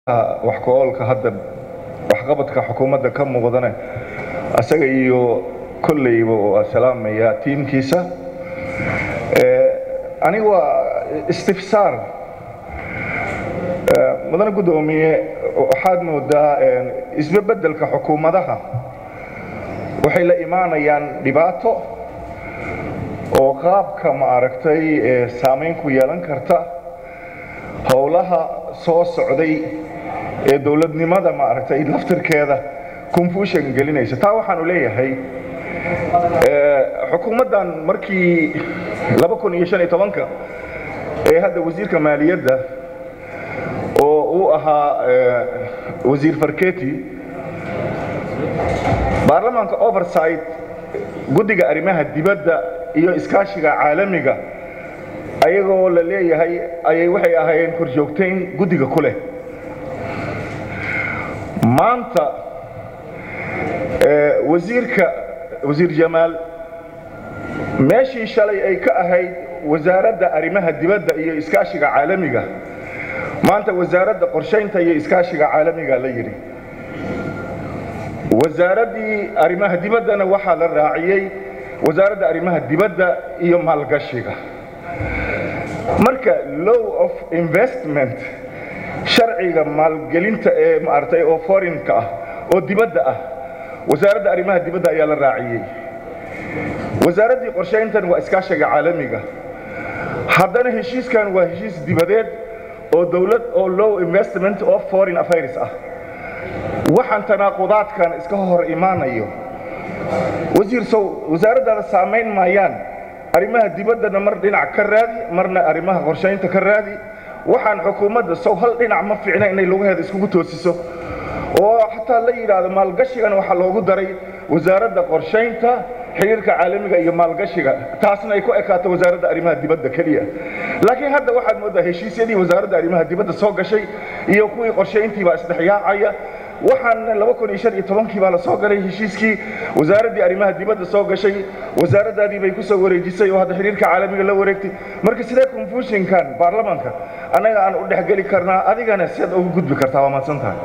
wax ku-oolka hadda waxqabadka xukuumadda ka muuqdane asaga iyo kolleyba waa salaamaya tiimkiisa aniga waa istifsaar mudane guddoomiye waxaad moodaa isbebeddelka xukuumadaha waxay la imaanayaan dhibaato oo qaabka ma aragtay saamayn ku yeelan karta howlaha soo socday ee dowladnimada ma aragtay laftirkeeda confusion gelinaysa taa waxaanu leeyahay xukuumaddan markii ka ee hadda wasiirka maaliyadda oo uu ahaa wasiir farketi baarlamaanka oversight guddiga arrimaha dibadda iyo iskaashiga caalamiga ayagoo la leeyahay ayay waxay ahaayeen korjoogtayn guddiga ku leh maanta wasiirka wasiir jamaal meeshii shalay ay ka ahayd wasaaradda arrimaha dibadda iyo iskaashiga caalamiga maanta wasaaradda qorshaynta iyo iskaashiga caalamiga la yidhi wasaaraddii arrimaha dibaddana waxaa la raaciyey wasaaradda arrimaha dibadda iyo maalgashiga marka low of investment sharciga maalgelinta ee maaragtay oo forinka ah oo dibadda ah wasaaradda arrimaha dibadda ayaa la raaciyey wasaaraddii qorshayntan waa iskaashiga caalamiga haddana heshiiskan waa heshiis dibadeed oo dowlad oo low investment of foreign affairs ah waxaan tanaaqudaadkan iska hor imaanayo wasiir sow wasaaraddaada saamayn maayaan arrimaha dibaddana mar dhinac ka raadi marna arrimaha qorshaynta ka raadi waxaan xukuumadda sow hal dhinac ma fiicna inay lugaheeda iskugu toosiso oo xataa la yidhaahdo maalgashigan waxaa loogu daray wasaaradda qorshaynta xiriirka caalamiga iyo maalgashiga taasna ay ku ekaato wasaaradda arrimaha dibadda keliya laakiin hadda waxaad mooddaa heshiisyadii wasaaradda arrimaha dibadda soo gashay iyo kuwii qorshayntii baa isdhexyaacaya waxaan kii baa la soo galay heshiiskii wasaaraddii arrimaha dibadda soo gashay wasaaraddaadii bay ku soo wareejisay oo hadda xiriirka caalamiga la wareegtay marka sidee confusionkan baarlamaanka annaga aan u dhexgeli karnaa adigana siaad ugu gudbi kartaa waa mahadsan tahay